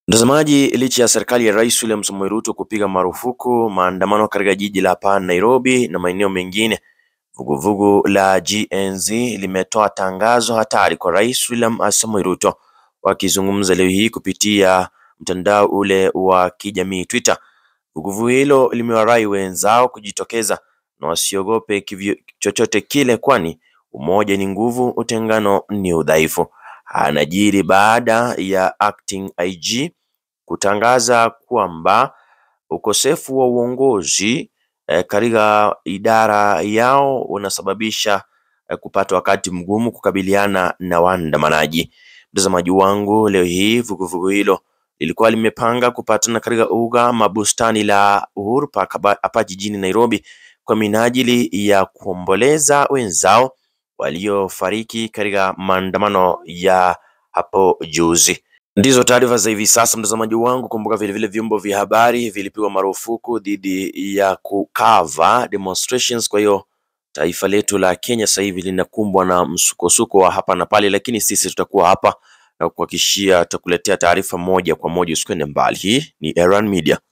Mtazamaji, licha ya serikali ya Rais William Samoei Ruto kupiga marufuku maandamano katika jiji la hapa Nairobi na maeneo mengine, vuguvugu la GNZ limetoa tangazo hatari kwa Rais William Samoei Ruto. Wakizungumza leo hii kupitia mtandao ule wa kijamii Twitter, vuguvugu hilo limewarai wenzao kujitokeza na wasiogope kivyo chochote kile, kwani umoja ni nguvu, utengano ni udhaifu. Anajiri baada ya acting IG kutangaza kwamba ukosefu wa uongozi eh, katika idara yao unasababisha eh, kupata wakati mgumu kukabiliana na waandamanaji. Mtazamaji wangu, leo hii vuguvugu hilo lilikuwa limepanga kupatana katika uga mabustani la Uhuru Park hapa jijini Nairobi kwa minajili ya kuomboleza wenzao waliofariki katika maandamano ya hapo juzi. Ndizo taarifa za hivi sasa, mtazamaji wangu. Kumbuka vilevile vyombo vya habari vilipigwa marufuku dhidi ya kukava demonstrations. Kwa hiyo taifa letu la Kenya sasa hivi linakumbwa na msukosuko wa hapa na pale, lakini sisi tutakuwa hapa na kuhakikishia tutakuletea taarifa moja kwa moja, usikwende mbali. Hii ni Erhan Media.